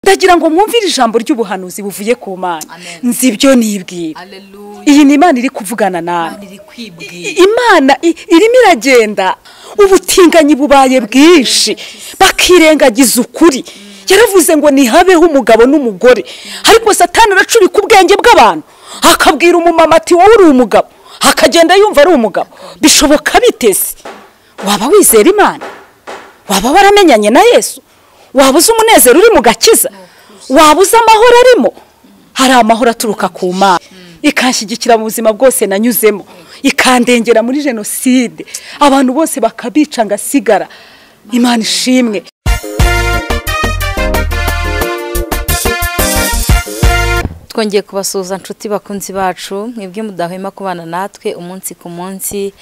ndagira ngo mwumvire ijambo ry'ubuhanuzi buvuye ku mana Amen. nzi ibyo nibwira Hallelujah. iyi ni imana iri kuvugana nawe Imana iri kwibwira. imana i- irimo iragenda ubutinganyi bubaye bwinshi bakirengagiza ukuri yaravuze ngo ntihabeho umugabo n'umugore ariko satani aracurika ubwenge bw'abantu akabwira umumama ati wowe uri umugabo akagenda yumva ari umugabo bishoboka biteze waba wizera imana waba waramenyanye na yesu waba uzi umunezero uri mu gakiza waba uzi amahoro arimo hari amahoro aturuka ku mana ikanshyigikira mu buzima bwose nanyuzemo ikandengera muri jenoside abantu bose bakabica ngasigara imana ishimwe twongeye kubasuhuza nshuti bakunzi bacu mwebwe mudahwema kubana natwe umunsi ku munsi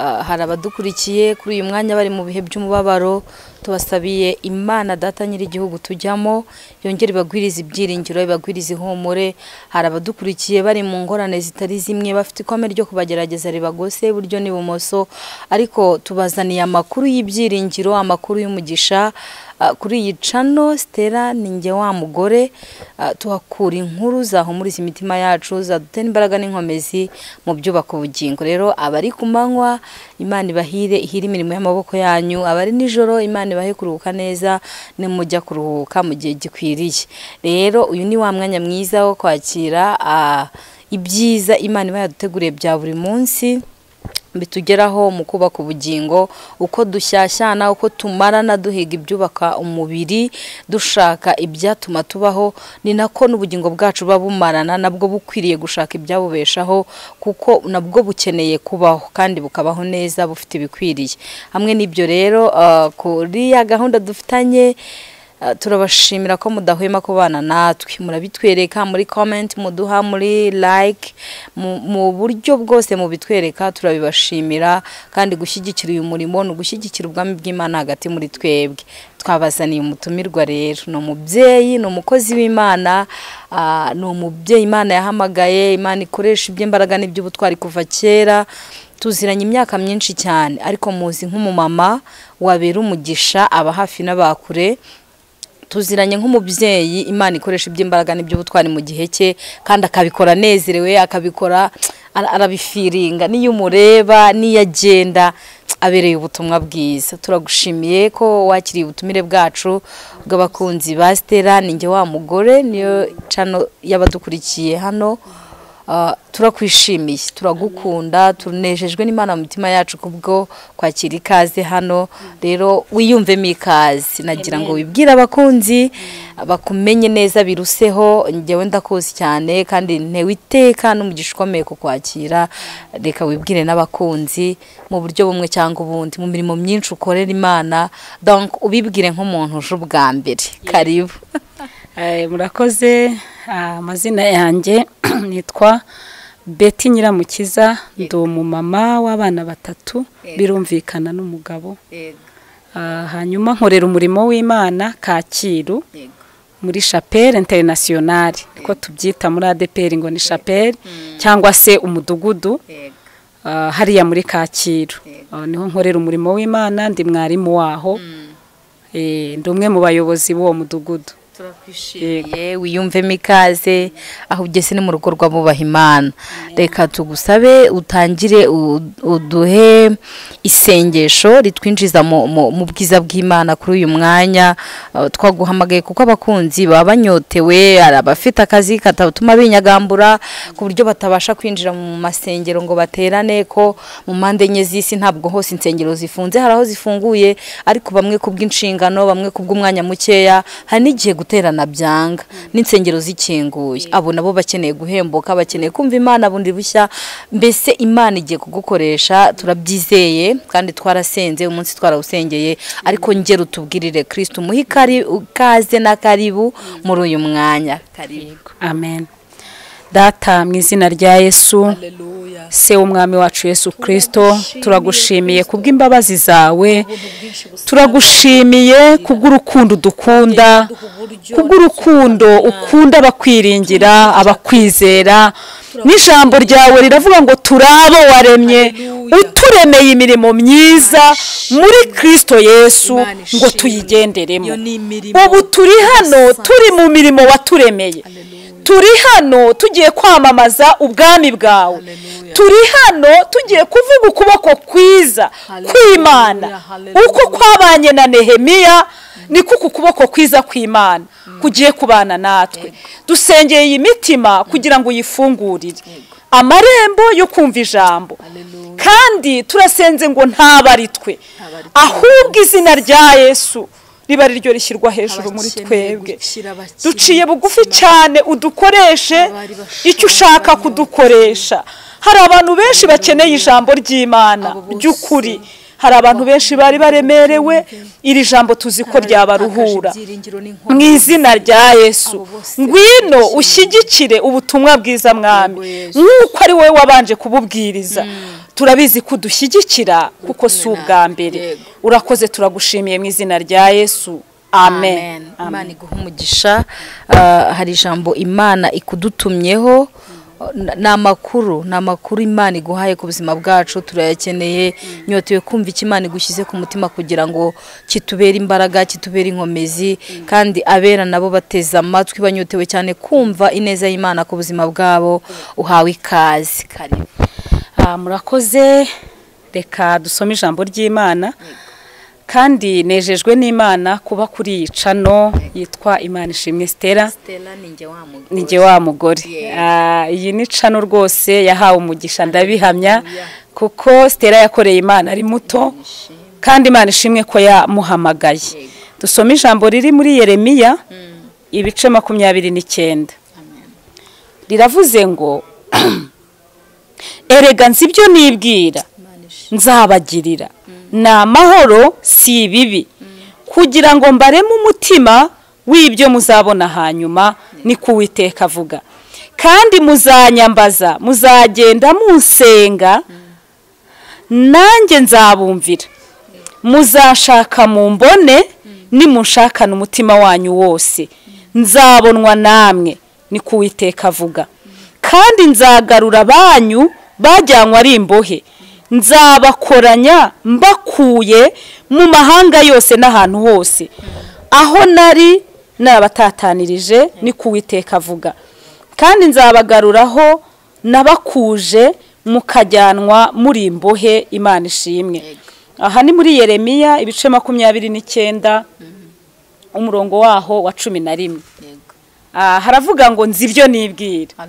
Ah, hari abadukurikiye kuri uyu mwanya bari mu bihe by'umubabaro tubasabiye imana data nyir'igihugu tujyamo yongere ibagwirize ibyiringiro ibagwirize ihumure hari abadukurikiye bari mu ngorane zitari zimwe bafite ikome ryo kubagerageza ribagose iburyo n'ibumoso ariko tubazaniye amakuru y'ibyiringiro amakuru y'umugisha Ah, kuri iyi cano sitera ni njye wa mugore ah, tuhakura inkuru zahumuriza imitima yacu zadutera imbaraga n'inkomezi mu byubaka ubugingo rero abari ku manywa imana ibahire ihire imirimo y'amaboko yanyu abari nijoro imana ibahe kuruhuka neza nimujya kuruhuka mu gihe gikwiriye rero uyu ni wa mwanya mwiza wo kwakira ah, ibyiza imana iba yaduteguriye bya buri munsi bitugeraho mu kubaka ubugingo uko dushyashyana uko tumarana duhiga ibyubaka umubiri dushaka ibyatuma tubaho ni nako n'ubugingo bwacu buba bumarana nabwo bukwiriye gushaka ibyabubeshaho kuko nabwo bukeneye kubaho kandi bukabaho neza bufite ibikwiriye hamwe n'ibyo rero ah, kuri ya gahunda dufitanye Uh, turabashimira ko mudahwema kubana natwe murabitwereka muri comment muduha muri like mu- mu buryo bwose mubitwereka turabibashimira kandi gushyigikira uyu murimo ni ugushyigikira ubwami bw'imana hagati muri twebwe twabazaniye umutumirwa rero ni umubyeyi ni umukozi w'imana ah, ni umubyeyi imana yahamagaye imana ikoresha iby'imbaraga n'iby'ubutwari kuva kera tuziranye imyaka myinshi cyane ariko muzi nk'umumama wabera umugisha aba hafi n'abakure tuziranye nk'umubyeyi imana ikoresha iby'imbaraga n'iby'ubutwari mu gihe cye kandi akabikora anezerewe akabikora ara- arabifiringa n'iyo umureba n'iyo agenda abereye ubutumwa bwiza turagushimiye ko wakiriye ubutumire bwacu bw'abakunzi ba stella ni njye wa mugore niyo cano y'abadukurikiye hano Uh, turakwishimiye turagukunda tunejejwe n'imana mu mitima yacu kubwo kwakira ikaze hano rero wiyumvemo ikaze nagira ngo wibwire abakunzi bakumenye neza biruseho njyewe ndakuzi cyane kandi ntewiteka n'umugisha ukomeye ku kwakira reka wibwire n'abakunzi mu buryo bumwe cyangwa ubundi mu mirimo myinshi ukorera imana donc ubibwire nk'umuntu uje ubwa mbere karibu Eh, murakoze ah, amazina yanjye nitwa beti nyiramukiza ndi umumama w'abana batatu birumvikana n'umugabo Ah, hanyuma nkorera umurimo w'imana kacyiru muri shapeli interinasiyonari ko tubyita muri adeperi ngo ni shapeli cyangwa se umudugudu ah, hariya muri kacyiru Ah, niho nkorera umurimo w'imana ndi mwarimu waho Eh, ndi umwe mu bayobozi b'uwo mudugudu turakwishimiye wiyumvemo ikaze aho ugeze ni mu rugo rw'abubaha imana reka tugusabe utangire u- uduhe isengesho ritwinjiza mu- mu- mu bwiza bw'imana kuri uyu mwanya Uh, twaguhamagaye kuko abakunzi baba banyotewe hari abafite akazi katatuma binyagambura ku buryo batabasha kwinjira mu masengero ngo baterane ko mu mpande enye z'isi ntabwo hose insengero zifunze hari aho zifunguye ariko bamwe ku bw'inshingano bamwe ku bw'umwanya mukeya hari n'igihe guterana byanga n'insengero zikinguye abo nabo bakeneye guhembuka bakeneye kumva imana bundi bushya mbese imana igiye kugukoresha turabyizeye kandi twarasenze umunsi twarawusengeye ariko ngera utubwirire kirisitu umuhe ikari- ikaze na karibu muri uyu mwanya karibu amen data mu izina rya yesu Hallelujah. se w'umwami wacu yesu kirisito turagushimiye kubw'imbabazi zawe turagushimiye kubw'urukundo dukunda kubw'urukundo ukunda abakwiringira abakwizera n'ijambo ryawe riravuga ngo turi abo waremye uturemeye imirimo myiza muri kirisito yesu Imana ishimwe. ngo tuyigenderemo Iyo ni imirimo ubu turi hano y'ubusanzwe. turi mu mirimo waturemeye Hallelujah. turi hano tugiye kwamamaza ubwami bwawe Hallelujah. turi hano tugiye kuvuga ukuboko kwiza Hallelujah, kw'imana hallelujah. uko kwabanye na nehemiya niko ku kuboko kwiza kw'imana kugiye kubana natwe dusengeye iyi mitima kugira ngo uyifungurire amarembo yo kumva ijambo Hallelujah. kandi turasenze ngo ntabe ari twe Ntabe ari twe. ahubwo izina rya yesu riba ari ryo rishyirwa hejuru muri Abakene, twebwe gukira abakene, duciye bugufi ubuzima cyane udukoreshe Abari icyo ushaka bashoboye. kudukoresha hari abantu benshi bakeneye ijambo ry'imana Abo bose ry'ukuri hari abantu benshi bari baremerewe iri jambo tuzi ko ryabaruhura mu izina rya yesu Abo bose ngwino bakeneye ushyigikire ubutumwa bwiza mwami Yego Yesu. nk'uko ari wowe wabanje kububwiriza turabizi ko udushyigikira kuko si kumwe ubwa nawe. mbere Yego. urakoze turagushimiye mu izina rya yesu amen imana iguha umugisha Ah, hari ijambo imana ikudutumyeho N- ni amakuru ni amakuru imana iguhaye ku buzima bwacu turayakeneye nyotewe kumva icyo imana igushyize ku mutima kugira ngo kitubere imbaraga kitubere inkomezi kandi abera nabo bateze amatwi banyotewe cyane kumva ineza y'imana ku buzima bwabo uhawe ikaze karibu Ah, murakoze reka dusome ijambo ry'imana kandi nejejwe n'imana kuba kuri iyi cano yitwa imana ishimwe sitera stella ni njye wa mugore ni jye wa mugore Yeah. Ah, iyi ni cano rwose yahawe umugisha ndabihamya Hallelujah. kuko sitera yakoreye imana ari muto kandi imana ishimwe ko yamuhamagaye Yego. dusome ijambo riri muri yeremiya ibice makumyabiri n'icyenda riravuze ngo erega nzi ibyo nibwira nzabagirira ni amahoro si ibibi kugira ngo mbareme umutima w'ibyo muzabona hanyuma ni kuwiteka avuga kandi muzanyambaza muzagenda munsenga nanjye nzabumvira muzashaka mu mbone nimunshakana umutima wanyu wose nzabonwa namwe ni kuwiteka avuga kandi nzagarura banyu bajyanywe ari imbohe nzabakoranya mbakuye mu mahanga yose n'ahantu hose aho nari nabatatanirije ni kuwiteka avuga kandi nzabagaruraho nabakuje mukajyanwa muri imbohe imana ishimwe aha ni muri yeremiya ibice makumyabiri n'icyenda umurongo waho wa cumi na rimwe Ah, haravuga ngo nzi ibyo nibwira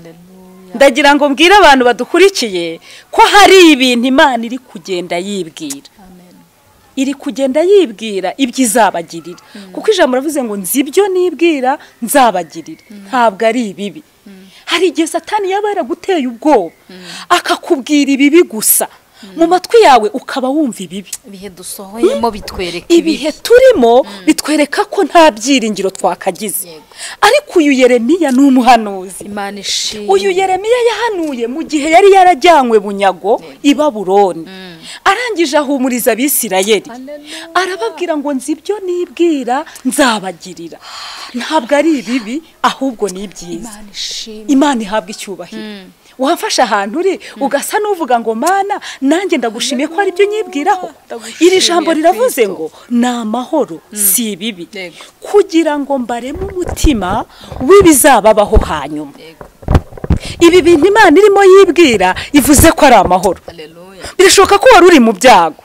ndagira ngo mbwire abantu badukurikiye ko hari ibintu imana iri kugenda yibwira iri kugenda yibwira ibyo izabagirira kuko ijambo ravuze ngo nzi ibyo nibwira nzabagirira ntabwo ari ibibi hari igihe satani yaba yaraguteye ubwoba akakubwira ibibi gusa mu matwi yawe ukaba wumva ibibi ibihe dusohoyemo bitwereka ibihe ibihe turimo bitwereka ko nta byiringiro twakagize Yego. ariko uyu yeremiya ni umuhanuzi imana ishimwe uyu yeremiya yahanuye mu gihe yari yarajyanywe bunyago i baburoni arangije ahumuriza abisirayeli Hallelujah. arababwira ngo nzi ibyo nibwira nzabagirira ntabwo ari ibibi ahubwo ni ibyiza imana ishimwe imana ihabwa icyubahiro wafashe ahantu uri ugasa n'uvuga ngo mana nanjye ndagushimiye ko ari byo nyibwiraho Ndagushimiye, iri jambo riravuze Kristo. ngo ni amahoro si ibibi Yego. kugira ngo mbareme umutima w'ibizababaho hanyuma Yego. ibi bintu imana irimo yibwira ivuze ko ari amahoro birashoboka ko wari uri mu byago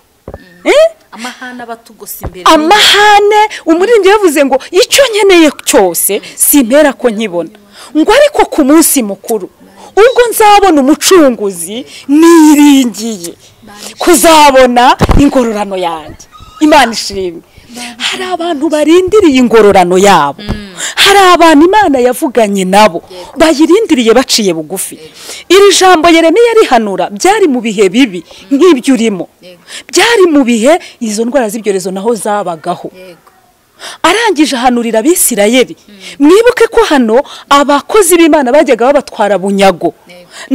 Eh? amahane aba atugose imbere amahane umuririmbyi yavuze ngo icyo nkeneye cyose simpera ko nkibona ngo ariko ku munsi mukuru ubwo nzabona umucunguzi niringiye kuzabona ingororano yanjye imana ishimwe hari abantu barindiriye ingororano yabo hari abantu imana yavuganye nabo bayirindiriye baciye bugufi iri jambo yeremiya rihanura byari mu bihe bibi nk'ibyo urimo byari mu bihe izo ndwara z'ibyorezo naho zabagaho arangije ahanurira abisirayeli mwibuke ko hano abakozi b'imana bajyaga babatwara bunyago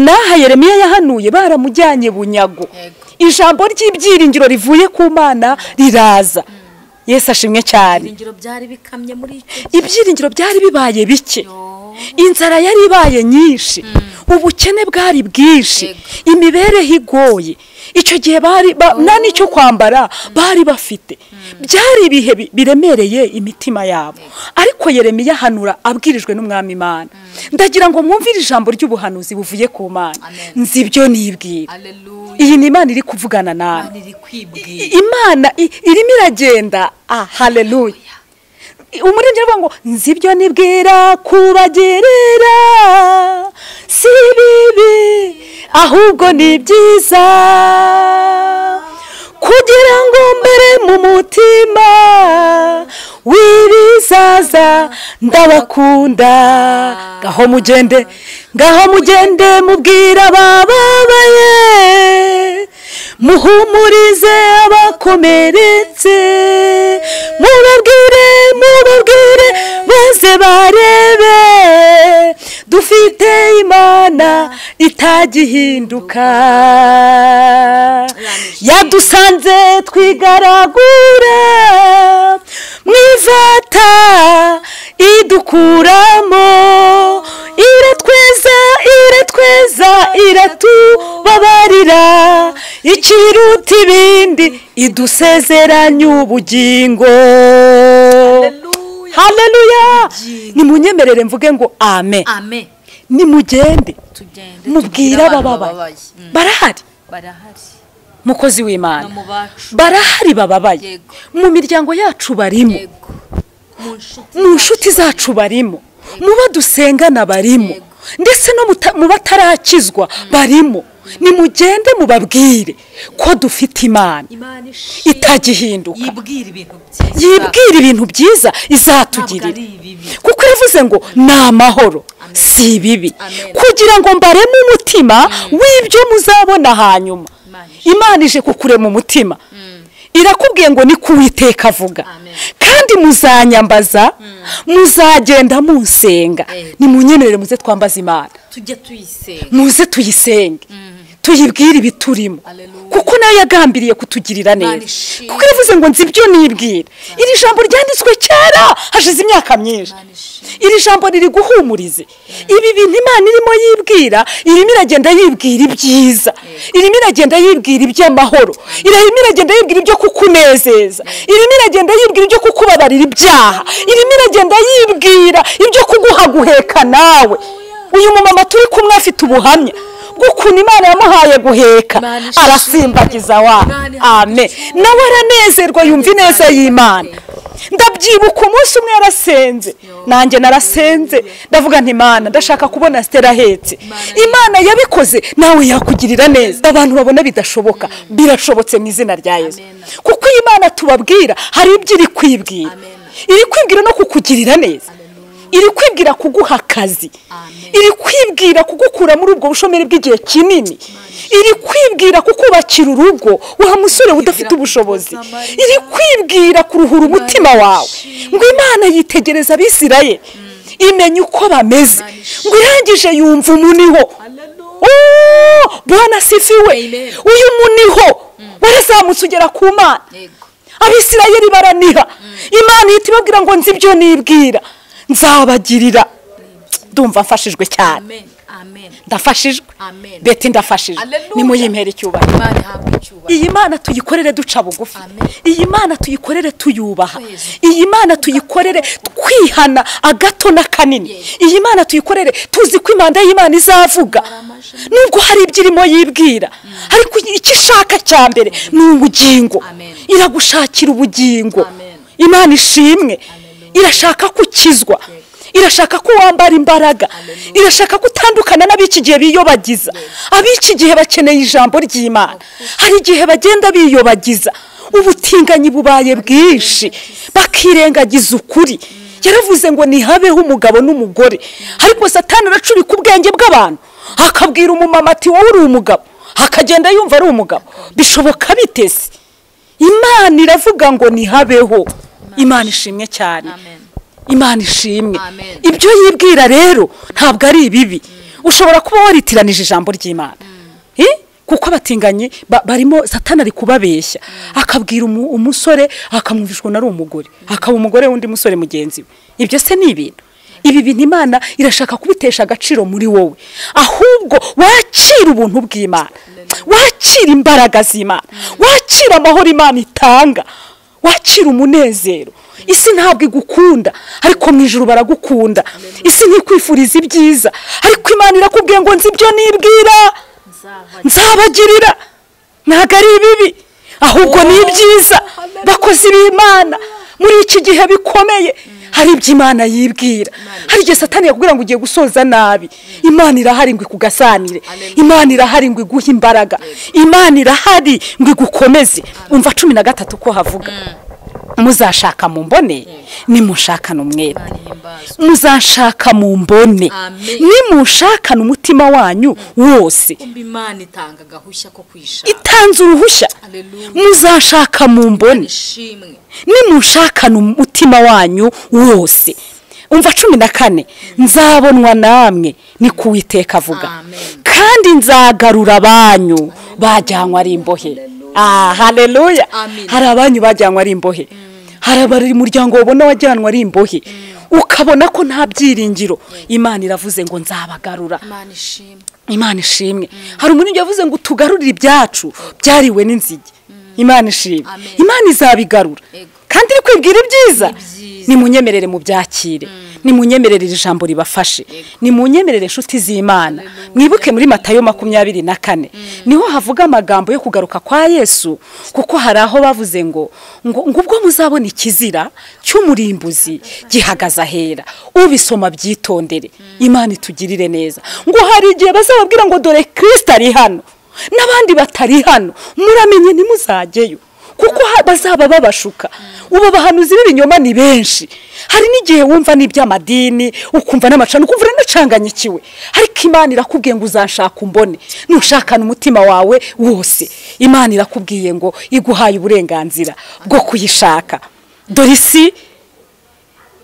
n'aha yeremiya yahanuye baramujyanye bunyago ijambo ry'ibyiringiro rivuye ku mana riraza yesu ashimwe cyane ibyiringiro byari bikamye muri icyo ibyiringiro byari bibaye bike Yo. inzara yari ibaye nyinshi ubukene bwari bwinshi imibereho igoye icyo gihe bari ba- nta n'icyo kwambara bari bafite byari ibihe bi- biremereye imitima yabo ariko yeremiya ahanura abwirijwe n'umwami imana ndagira ngo mwumvire ijambo ry'ubuhanuzi buvuye ku mana Amen. nzi ibyo nibwira Hallelujah. iyi ni imana iri kuvugana nawe Imana iri kwibwira. I- imana i- irimo iragenda ah haleluya umuririmbyi aravuga ngo nzi ibyo nibwira kubagerera si bibi ahubwo ni byiza kugira ngo mbere mu mutima w'ibizaza ndabakunda ngaho mugende ngaho mugende mubwira abababaye muhumurize abakomeretse mubabwire mubabwire maze barebe dufite imana itagihinduka yadusanze twigaragura mwifata idukuramo iratweza iratweza iratubabarira ikiruta ibindi idusezeranya ubugingo Hallelujah. haleluya Ubugingo. nimunyemerere mvuge ngo amen Amen. nimugende Tugende. mubwire tubwire abantu abababaye Mm. barahari Barahari. mukozi w'imana No mu bacu. barahari bababaye Yego. mu miryango yacu barimo Yego. Mu nshuti mu nshuti zacu barimo mu bo dusengana barimo Yego. ndetse no muta- mu batarakizwa barimo nimugende mubabwire ko dufite imana Imana ishimwe. itagihinduka yibwira ibintu byiza. yibwira ibintu byiza Ntabwo ari izatugirira ibibi. kuko yavuze ngo ni amahoro si ibibi Amen. kugira ngo mbareme umutima w'ibyo muzabona hanyuma Imana ije. imana ije kukurema umutima irakubwiye ngo ni ku Uwiteka avuga Amen. kandi muzanyambaza muzagenda munsenga Eh. nimunyemerere muze twambaze imana tujya tuyisenga muze tuyisenge tuyibwire ibiturimo Hallelujah. kuko nayo yagambiriye kutugirira neza ishimwe. kuko yavuze ngo nzi ibyo nibwira iri jambo ryanditswe kera hashize imyaka myinshi Imana ishimwe. iri jambo riri guhumuriza ibi bintu imana irimo yibwira irimo iragenda yibwira ibyiza irimo iragenda yibwira iby'amahoro irimo iragenda yibwira ibyo kukunezeza irimo iragenda yibwira ibyo kukubabarira ibyaha irimo iragenda yibwira ibyo kuguha guheka nawe uyu mumama turi kumwe afite ubuhamya bw'ukuntu imana yamuhaye guheka Imana ishimwe. arasimbagiza wa Imana amen nawe aranezerwa yumva ineza y'imana ndabyibuka umunsi umwe yarasenze nanjye narasenze ndavuga nti imana ndashaka kubona sitera ahetse imana yabikoze nawe yakugirira neza abantu babona bidashoboka birashobotse mu izina rya yesu Amen. kuko iyi mana tubabwira hari ibyo iri kwibwira Amen. iri kwibwira no kukugirira neza Hallelujah. iri kwibwira kuguha akazi Amen. iri kwibwira kugukura muri ubwo bushomeri bw'igihe kinini iri kwibwira kukubakira urugo wa musore udafite ubushobozi iri kwibwira kuruhura umutima wawe ngo imana yitegereza abisirayeli imenya uko bameze ngo irangije yumva umuniho Hallelujah. Oh, bwana asifiwe Amen. uyu muniho warazamutse ugera ku mana Yego. abisirayeli baraniha imana ihita ibabwira ngo nzi ibyo nibwira nzabagirira ndumva mfashijwe cyane Amen. Amen. ndafashijwe Amen. beti ndafashijwe Hallelujah. nimuyimpera icyubahiro Imana ihabwe icyubahiro. iyi mana tuyikorere duca bugufi Amen. iyi mana tuyikorere tuyubaha Yezu. iyi mana tuyikorere twihana agato na kanini Yezu. iyi mana tuyikorere tuzi ko imanda y'imana izavuga nubwo hari ibyo irimo yibwira ariko icyo ishaka cya mbere ni ubugingo Amen. iragushakira ubugingo Amen. imana ishimwe irashaka ko ukizwa irashaka ko wambara imbaraga irashaka ko utandukana n'ab'iki gihe biyobagiza ab'iki gihe bakeneye ijambo ry'imana hari igihe bagenda biyobagiza ubutinganyi bubaye bwinshi bakirengagiza ukuri yaravuze ngo ntihabeho umugabo n'umugore ariko satani aracurika ubwenge bw'abantu akabwira umumama ati wowe uri umugabo akagenda yumva ari umugabo bishoboka biteze imana iravuga ngo ntihabeho imana ishimwe cyane Amen. imana ishimwe Amen. ibyo yibwira rero ntabwo ari ibibi ushobora kuba waritiranije ijambo ry'imana Eh? kuko abatinganyi ba- barimo satani ari kubabeshya akabwira umu- umusore akamwumvishwa na ari umugore akaba umugore w'undi musore mugenzi we ibyo se ni ibintu ibi bintu imana irashaka kubitesha agaciro muri wowe ahubwo wakira ubuntu bw'imana wakira imbaraga z'imana wakira amahoro imana itanga wakira umunezero isi ntabwo igukunda ariko mu ijoro baragukunda isi ntikwifuriza ibyiza ariko imana irakubwiye ngo nzi ibyo nibwira nzabagirira ntabwo ari ibibi ahubwo ni ibyiza bakoze ibimana muri iki gihe bikomeye hari ibyo imana yibwira hari igihe satani yakubwira ngo ugiye gusoza nabi imana irahari ngo ikugasanire imana irahari ngo iguhe imbaraga imana irahari ngo igukomeze umva cumi na gatatu ko havuga muzashaka mu mbone nimushakane umwere muzashaka mu mbone Amen. nimushakane umutima wanyu wose kumva imana itanga agahushya ko kwishaka itanze uruhushya Hallelujah. muzashaka mu mbone ishimwe nimushakane umutima wanyu wose umva cumi na kane nzabonwa namwe ni ku witeka avuga Amen. kandi nzagarura abanyu bajyanywe ari imbohe ah haleluya Amen. hari abanyu bajyanywe ari imbohe hari abari umuryango wabona wajyanwe ari imbohe ukabona ko nta byiringiro imana iravuze ngo nzabagarura imana ishimwe imana ishimwe hari umuntu yavuze ngo tugarurire ibyacu byariwe n'inzige imana ishimwe Amen. imana izabigarura Yego. kandi iri kwibwira ibyiza Ibyiza. nimunyemerere mu byakire nimunyemerere iri jambo ribafashe nimunyemerere inshuti z'imana mwibuke muri matayo makumyabiri na kane niho havuga amagambo yo kugaruka kwa yesu kuko hari aho bavuze ngo ngo ngo ubwo muzabona ikizira cy'umurimbuzi gihagaze ahera ubisoma byitondere imana itugirire neza ngo hari igihe bazababwira ngo dore kirisita ari hano n'abandi batari hano muramenye ntimuzajyeyo kuko ha- bazaba babashuka ubu bahanuzi b'ibinyoma ni benshi hari n'igihe wumva n'iby'amadini ukumva n'amacana ukumva uranacanganyikiwe ariko imana irakubwiye ngo uzanshaka umbone nushakana umutima wawe wose imana irakubwiye ngo iguhaye uburenganzira bwo kuyishaka dore isi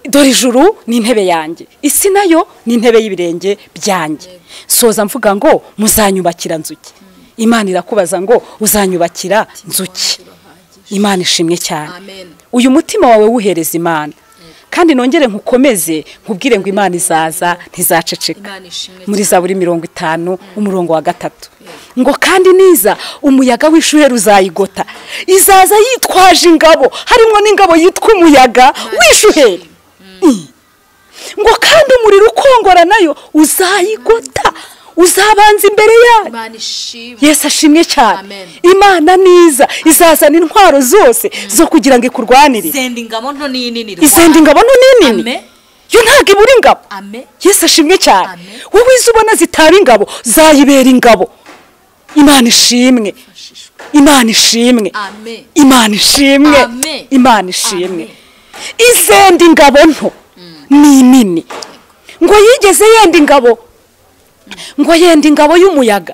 dore ijuru ni intebe yanjye isi nayo ni intebe y'ibirenge byanjye soza mvuga ngo muzanyubakira nzuki imana irakubaza ngo uzanyubakira nzuki imana ishimwe cyane amen uyu mutima wawe wuhereza imana kandi nongere nkukomeze nkubwire ngo imana izaza ntizaceceka imana ishimwe muri zaburi mirongo itanu umurongo wa gatatu ngo kandi niza umuyaga w'ishuhe uzayigota izaza yitwaje ingabo harimo n'ingabo yitwa umuyaga w'ishuheri ngo kandi umuriro ukongora nayo uzayigota uzabanza imbere yayo imana ishimwe yesu ashimwe cyane Amen. imana niza izazana intwaro zose zo kugira ngo ikurwanire senda ingabo nto n'inini izenda ingabo nto n'inini Amen. yo ntabwo ibura ingabo ame yesu ashimwe cyane Amen. wowe izo ubona zitaba ingabo zayibera ingabo imana ishimwe ashishwe imana ishimwe ame imana ishimwe Amen. imana ishimwe Amen. izenda ingabo nto ni nini ngo yigeze yenda ingabo ngo yenda ingabo y'umuyaga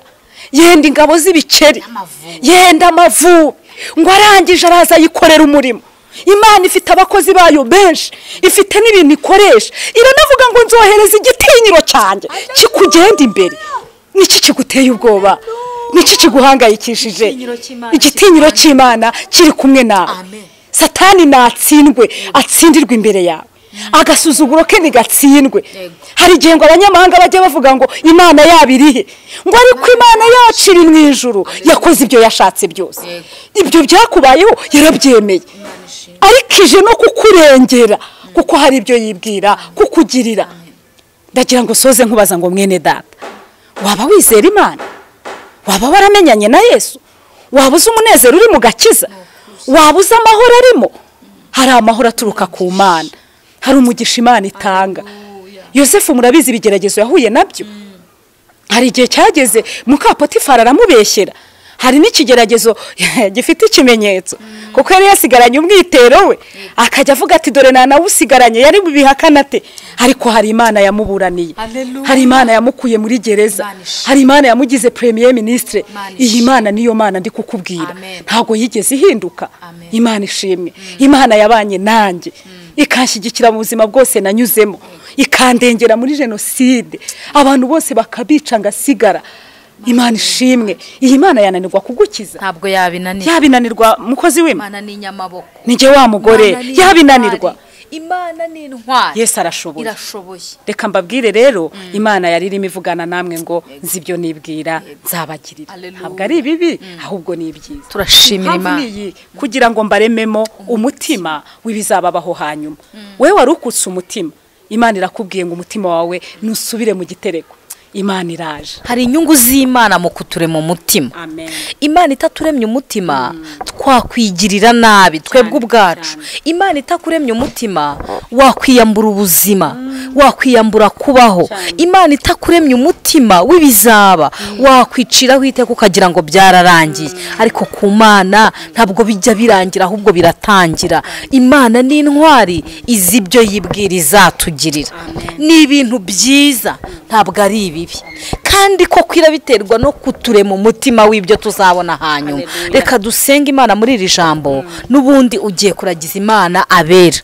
yenda ingabo z'ibiceri N'amavubi. yenda amavubi ngo arangije araza yikorera umurimo imana ifite abakozi bayo benshi ifite n'ibintu ikoresha iranavuga ngo nzohereza igitinyiro cyanjye kikugenda imbere niki kiguteye ubwoba niki kiguhangayikishije Igitinyiro cy'Imana igitinyiro cy'imana kiri kumwe nawe Amen. satani natsindwe atsindirwe imbere yawe agasuzuguro ke ntigatsindwe Yego. hari igihe ngo abanyamahanga bajya bavuga ngo imana yabo iri he ngo ariko imana yacu iri mu ijuru yakoze ibyo yashatse byose Yego. ibyo byakubayeho yarabyemeye imana ishimwe ariko ije no kukurengera kuko hari ibyo yibwira kukugirira ndagira ngo soze nkubaza ngo mwene data waba wizera imana waba waramenyanye na yesu waba uzi umunezero uri mu gakiza waba uzi amahoro arimo hari amahoro aturuka ku mana hari umugisha imana itanga yosefu murabizi ibigeragezo yahuye nabyo hari igihe cyageze mukapotifari aramubeshyera hari n'ikigeragezo gifite ikimenyetso kuko yari yasigaranye umwitero we akajya avuga ati dore nta nawe usigaranye yari bubihakana ate ariko hari imana yamuburaniye Hallelujah. hari imana yamukuye muri gereza Imana ishimwe. hari imana yamugize premier ministre Imana iyi ishimwe. mana niyo mana ndi kukubwira Amen. ntabwo yigeze ihinduka Amen. imana ishimwe imana yabanye nanjye ikanshyigikira mu buzima bwose nanyuzemo ikandengera muri jenoside abantu bose bakabica ngasigara imana ishimwe iyi mana yananirwa kugukiza ntabwo yabinanira yabinanirwa mukozi w'imana imana ni inyamaboko nijye wa mugore Imana ni yabinanirwa intwari. imana ni intwari yesi arashoboye irashoboye reka mbabwire rero imana yari irimo ivugana namwe ngo nzi ibyo nibwira nzabagirira Hallelujah. ntabwo ari ibibi ahubwo ni ibyiza turashimira Impamvu imana ni iyi kugira ngo mbarememo umutima w'ibizababaho hanyuma wowe wari ukutse umutima imana irakubwiye ngo umutima wawe nusubire mu gitereko imana iraje hari inyungu z'imana mu kuturema umutima amen imana itaturemye umutima twakwigirira nabi twebwe ubwacu imana itakuremye umutima wakwiyambura ubuzima wakwiyambura kubaho imana itakuremye umutima w'ibizaba wakwiciraho iteka ukagira ngo byararangiye ariko ku mana ntabwo bijya birangira ahubwo biratangira imana ni intwari izi ibyo yibwira izatugirira ni ibintu byiza ntabwo ari ibibi kandi koko irabiterwa no kuturema umutima w'ibyo tuzabona hanyuma reka dusenge imana muri iri jambo n'ubundi ugiye kuragiza imana abera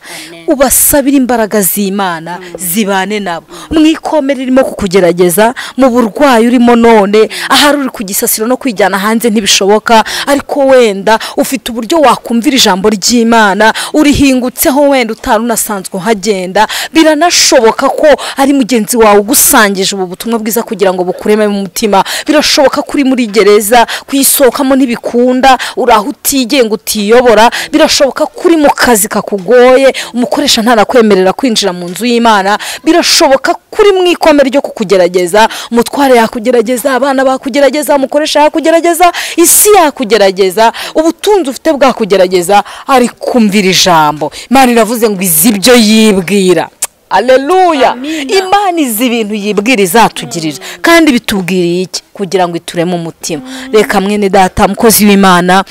ubasabire imbaraga z'imana zibane nabo mu ikomere irimo kukugerageza mu burwayi urimo none ahari uri ku gisasiro no kwijyana hanze ntibishoboka ariko wenda ufite uburyo wakumvira ijambo ry'imana urihingutseho wenda utari unasanzwe uhagenda biranashoboka ko ari mugenzi wawe ugusangije ubu butumwa bwiza kugira ngo bukureme mu mutima birashoboka ko uri muri gereza kuyisohokamo ntibikunda uri aho utigenga utiyobora birashoboka ko uri mu kazi kakugoye umukoresha ntanakwemerera kwinjira mu nzu y'imana birashoboka ko uri mu ikome ryo kukugerageza umutware yakugerageza abana bakugerageza umukoresha yakugerageza isi yakugerageza ubutunzi ufite bwakugerageza ari kumvira ijambo imana iravuze ngo izi ibyo yibwira aleluya imana izi ibintu yibwira izatugirira kandi bitubwiriye iki kugira ngo itureme umutima reka mwene data mukozi w'imana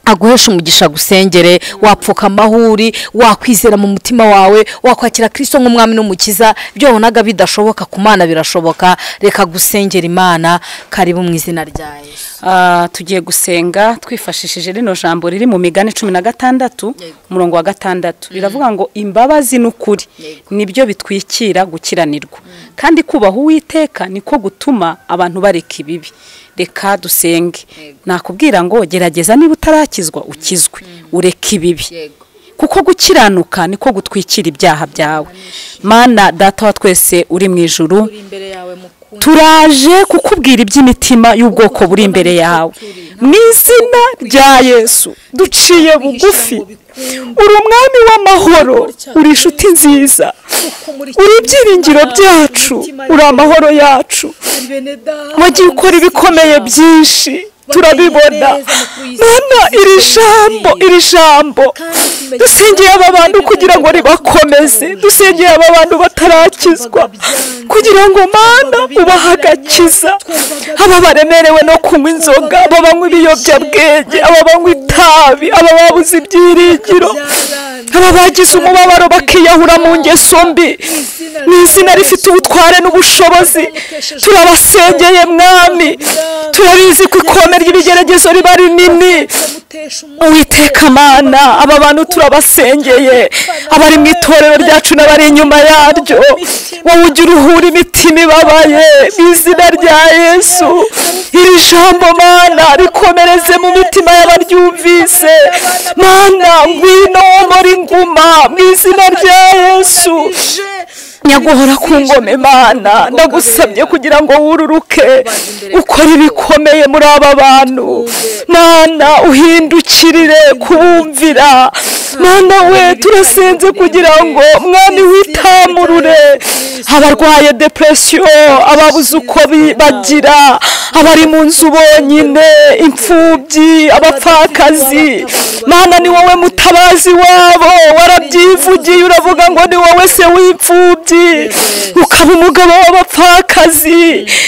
aguheshe umugisha gusengere wapfukama aho uri wakwizera mu mutima wawe wakwakira kirisito nk'umwami n'umukiza ibyo wabonaga bidashoboka ku mana birashoboka reka gusengera imana karibu mu izina rya yesu Ah, tugiye gusenga twifashishije rino jambo riri mu migani cumi na gatandatu Yego. umurongo wa gatandatu riravuga ngo imbabazi n'ukuri Yego. nibyo bitwikira gukiranirwa kandi kubaha uwiteka niko gutuma abantu bareka ibibi reka dusenge Yego. nakubwira ngo gerageza niba utarakizwa ukizwe ureke ibibi yego kuko gukiranuka niko gutwikira ibyaha byawe mana data wa twese uri mu ijuru uri imbere yawe mukunda turaje kukubwira iby'imitima y'ubwoko buri imbere yawe mu izina rya yesu duciye bugufi uri umwami w'amahoro uri inshuti nziza uri ibyiringiro byacu uri amahoro yacu wagiye ukora ibikomeye byinshi turabibona mwana iri jambo iri jambo dusengeye aba bantu kugira ngo ribakomeze dusengeye aba bantu batarakizwa kugira ngo mana ubahe agakiza aba baremerewe no kunywa inzoga aba banywa ibiyobyabwenge aba banywa itabi aba babuze ibyiringiro aba bagize umubabaro bakiyahura mu ngeso mbi mu izina rifite ubutware n'ubushobozi turabasengeye mwami turabizi ko ikome ry'ibigeragezo riba rinini uwiteka mana aba bantu turabasengeye abari mu itorero ryacu n'abari inyuma yaryo wowe ujya uruhura imitima ibabaye mu izina rya yesu iri jambo mana rikomereze mu mitima y'abaryumvise mana ngwino muri nguma mu izina rya yesu nyaguhora ku ngoma imana ndagusabye kugira ngo wururuke ukore ibikomeye muri aba bantu mana uhindukirire kubumvira mana we turasenze kugira ngo mwami witamurure abarwaye depresiyo ababuze uko bi- bagira abari mu nzu bonyine imfubyi abapfakazi mana ni wowe mutabazi wabo warabyivugiye uravuga ngo ni wowe se w'imfubyi ukaba umugabo w'abapfakazi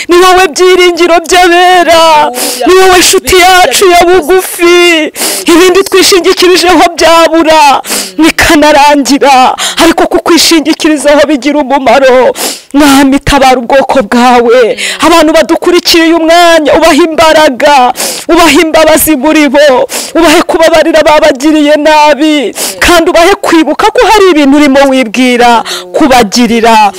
ni wowe byiringiro by'abera ni wowe nshuti yacu ya bugufi ibindi twishingikirijeho byabura bikanarangira ariko kukwishingikirizaho bigira umumaro mwami tabara ubwoko bwawe abantu badukurikiye uyu mwanya ubaha imbaraga ubaha imbabazi muri bo ubahe kubabarira babagiriye nabi kandi ubahe kwibuka ko hari ibintu urimo wibwira kubagirira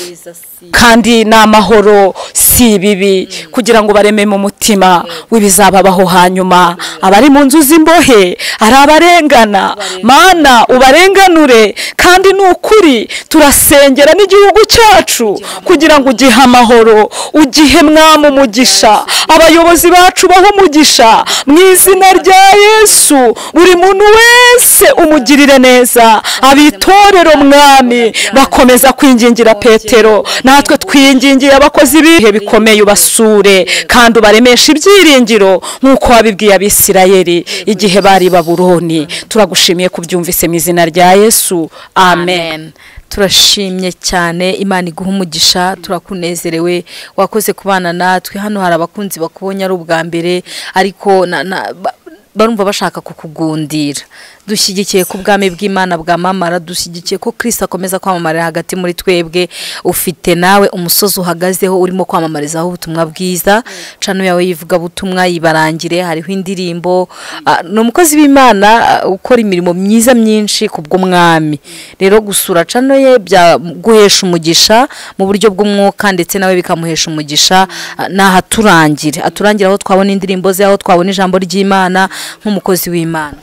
kandi ni amahoro si ibibi kugira ngo bareme mu mutima w'ibizababaho hanyuma abari mu nzu z'imbohe ari abarengana mana ubarenganure kandi ni ukuri turasengera n'igihugu cyacu kugira ngo ugihe amahoro ugihe mwami umugisha abayobozi bacu baho umugisha mu izina rya yesu buri muntu wese umugirire neza abitorero mwami bakomeza kwingingira petero natwe twingingiye abakozi b'ibihe bikomeye ubasure kandi ubaremesha ibyiringiro nk'uko wabibwiye abisirayeli igihe bari baburoni turagushimiye kubyumvise mu izina rya yesu amen amen turashimye cyane imana iguha umugisha turakunezerewe wakoze kubana natwe hano hari abakunzi bakubonye ari ubwa mbere ariko na- na- ba- barumva bashaka kukugundira dushyigikiye ko ubwami bw'imana bwamamara dushyigikiye ko kirisita akomeza kwamamarira hagati muri twebwe ufite nawe umusozi uhagazeho urimo kwamamarizaho ubutumwa bwiza cano yawe y'ivugabutumwa yibarangire hariho indirimbo Ah, ni umukozi w'imana ah, ukora imirimo myiza myinshi ku bw'umwami rero gusura cano ye byaguhesha umugisha mu buryo bw'umwuka ndetse nawe bikamuhesha umugisha ah, naho aturangire aturangire aho twabona indirimbo ze aho twabona ijambo ry'imana nk'umukozi w'imana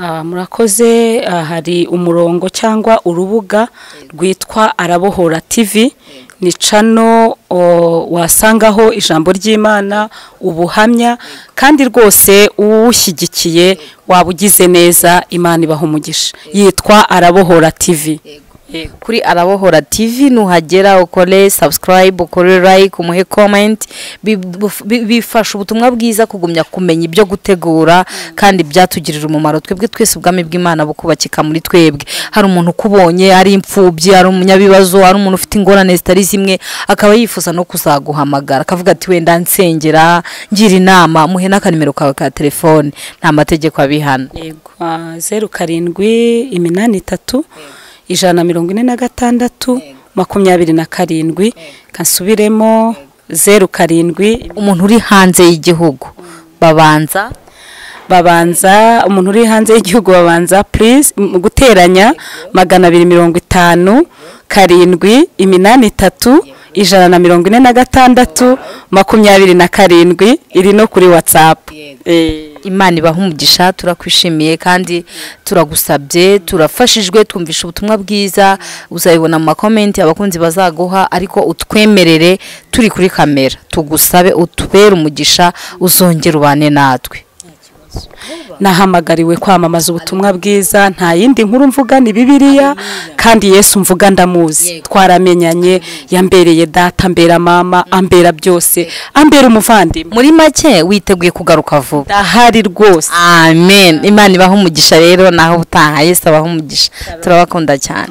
Ah, murakoze ah, hari umurongo cyangwa urubuga rwitwa arabohora tv ni cano o, wasangaho ijambo ry'imana ubuhamya kandi rwose uwushyigikiye waba ugize neza imana ibaha umugisha yitwa arabohora tv kuri arabohora tv nuhagera ukore subscribe ukore like umuhe comment Bi- bi- bifasha ubutumwa bwiza kugumya kumenya ibyo gutegura kandi byatugirira umumaro twebwe twese ubwami bw'imana bukubakika muri twebwe hari umuntu ukubonye ari imfubyi ari umunyabibazo ari umuntu ufite ingorane zitari zimwe akaba yifuza no kuzaguhamagara akavuga ati wenda nsengera ngira inama muhe n'akanimero kawe ka telefone nta mategeko abihana yego ah, zeru karindwi iminani itatu ijana na mirongo ine na gatandatu makumyabiri na karindwi kasubiremo zeru karindwi umuntu uri hanze y'igihugu babanza babanza umuntu uri hanze y'igihugu babanza purize mu guteranya magana abiri mirongo itanu karindwi iminani itatu ijana na mirongo ine na gatandatu makumyabiri na karindwi iri no kuri watsapu imana ibaha umugisha turakwishimiye kandi turagusabye turafashijwe twumvisha ubutumwa bwiza uzabibona mu makomenti abakunzi bazaguha ariko utwemerere turi kuri kamera tugusabe utubere umugisha uzongere ubane natwe nahamagariwe kwamamaza ubutumwa bwiza nta yindi nkuru mvuga ni bibiliya kandi yesu mvuga ndamuzi twaramenyanye yambereye data ambera mama ambera byose ambera umuvandimwe muri make witeguye kugaruka vuba ndahari rwose amen imana ibaha umugisha rero naho utaha yesu abaha umugisha turabakunda cyane